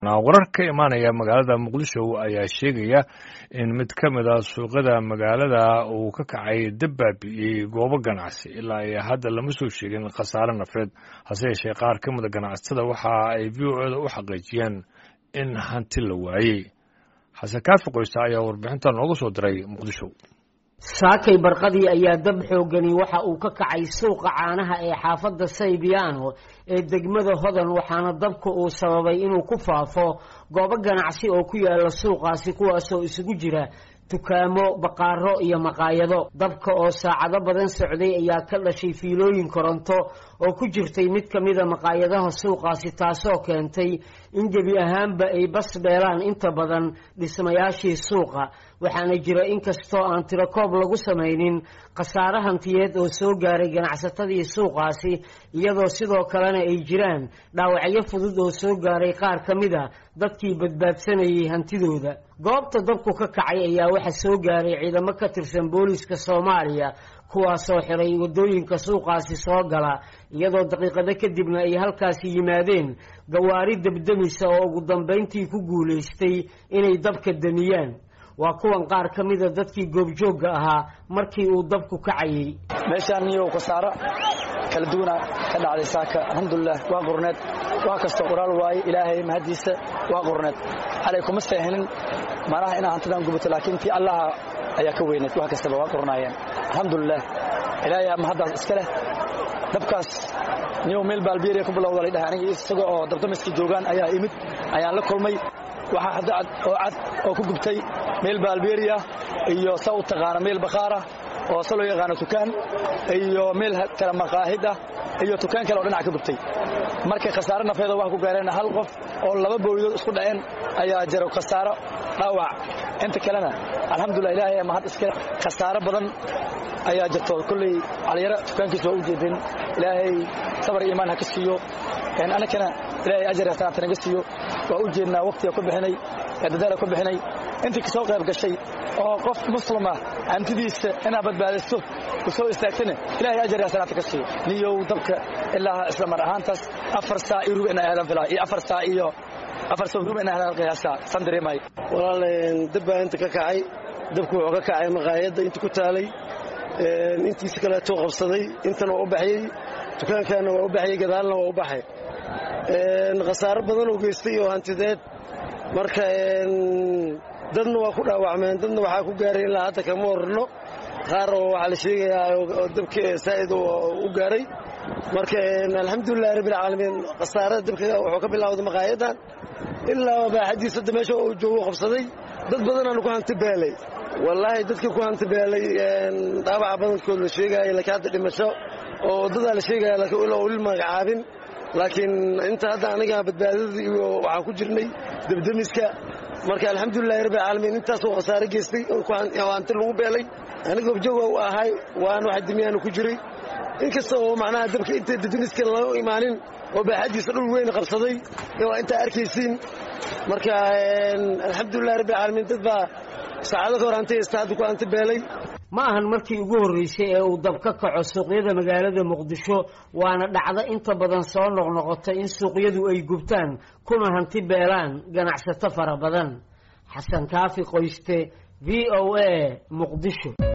warar ka imaanaya magaalada muqdisho ayaa sheegaya in mid ka mid a suuqyada magaalada uu ka kacay dab baabi'iyey goobo ganacsi ilaa iyo hadda lama soo sheegin khasaare nafeed hase yeeshee qaar ka mida ganacsatada waxa ay v o eda u xaqiijiyeen in hanti la waayey xasan kaafi qoysta ayaa warbixinta nooga soo diray muqdisho saakay barqadii ayaa dab xoogani waxa uu ka kacay suuqa caanaha ee xaafadda saybiyaano ee degmada hodan waxaana dabka uu sababay inuu ku faafo goobo ganacsi oo ku yaala suuqaasi kuwaasoo isugu jira dukaamo baqaaro iyo maqaayado dabka oo saacado badan socday ayaa ka dhashay fiilooyin koronto oo ku jirtay mid ka mida maqaayadaha suuqaasi taasoo keentay in gebi ahaanba ay bas beelaan inta badan dhismayaashii suuqa waxaana jira inkastoo aan tirakoob lagu samaynin khasaare hantiyeed oo soo gaaray ganacsatadii suuqaasi iyadoo sidoo kalena ay jiraan dhaawacyo fudud oo soo gaaray qaar ka mid a dadkii badbaadsanayay hantidooda goobta dabku ka kacay ayaa waxa soo gaaray ciidamo ka tirsan booliiska soomaaliya kuwaasoo xiray waddooyinka suuqaasi soo gala iyadoo daqiiqado kadibna ay halkaasi yimaadeen gawaari debdemisa oo ugu dambayntii ku guulaystay inay dabka damiyaan waa kuwan qaar ka mida dadkii goobjoogga ahaa markii uu dabku kacayay meeshaan niyow khasaaro kala duwana ka dhacday saaka alxamdulilah waa qurneed waa kastoo qoraal waaye ilaahay mahaddiisa waa qurneed xalay kuma seehinin malaha inaa hantidan gubato laakiin tii allaha ayaa ka weyneed wax kastaba waa qurnaayeen alxamdulilah ilaahay mahaddaas iska leh dabkaas niyow meel baalbieriya ku bilowda laydhahay aniga isaga oo dabdamiskii joogaan ayaa imid ayaan la kulmay waxaa hadda cad oo cad oo ku gubtay meel baalbeeriya iyo sa u taqaana meel bakhaara oo se loo yaqaano tukaan iyo meel kale maqaahid ah iyo tukaan kale oo dhinac ka gubtay marka khasaare nafeeda waxa ku gaareen hal qof oo laba bowlidood isku dhaceen ayaa jiro khasaaro dhaawac inta kalena alxamdulilah ilaahay mahad iska khasaaro badan ayaa jirto kolley caliyaro tukaankiisa waa u jeedeen ilaahay sabar iimaan ha ka siiyo annakana ilaahay ajar hasanaata naga siiyo waa u jeednaa wakhtiga ku bixinay ee dadaala ku bixinay intii kasoo qayb gashay oo qof muslima hantidiisa inaad badbaadisto ku soo istaagtana ilahay ajar hasanaata ka siiyo niyow dabka ilaa isla mar ahaantaas afar saa iyo rub ina aadan filaa iyo afar saa iyo afar saa rub ina aadan qiyaasa san dareemay walaal dab baa inta ka kacay dabku wuxuu ka kacay maqaayadda inta ku taalay intiisa kaleetuu qabsaday intana waa u baxyey dukaankaana waa u baxyey gadaalna waa u baxay khasaaro badan oo geystay oo hantideed marka dadna waa ku dhaawacmeen dadna waxaa ku gaaray ilaa hadda kama warno qaar oo waxaa la sheegayaa oo dabka saa'id u gaaray marka alxamdulilahi rabbilcaalamiin khasaarada dabka wuxuu ka bilowday maqaayaddan ilaa baaxadiis hadda meesha uu joogo qabsaday dad badanaanu ku hanti beelay wallaahi dadka ku hanti beelay dhaawaca badankood la sheegaayo laakiin hadda dhimasho oo dadaa la sheegaya laakiin ilaa weli magacaabin laakiin inta hadda aniga badbaadada iyo waxaan ku jirnay debdemiska marka alxamdulilahi rabbi caalamiin intaasoo khasaare geystay oo hanti lagu beelay aniga objooga u ahay waan wax dimiyaanu ku jiray inkasta oo macnaha dabka inta debdemiska laga imaanin oo baaxadiisa dhul weyn qabsaday waa intaa arkaysiin marka alxamdulilahi rabbi caalamiin dad baa saacado ka hor hanti haysta hadda ku hanti beelay ma ahan markii ugu horreysay ee uu dab ka kaco suuqyada magaalada muqdisho waana dhacdo inta badan soo noqnoqota in suuqyadu ay gubtaan kuna hanti beelaan ganacsato fara badan xasan kaafi qoyste v o a muqdisho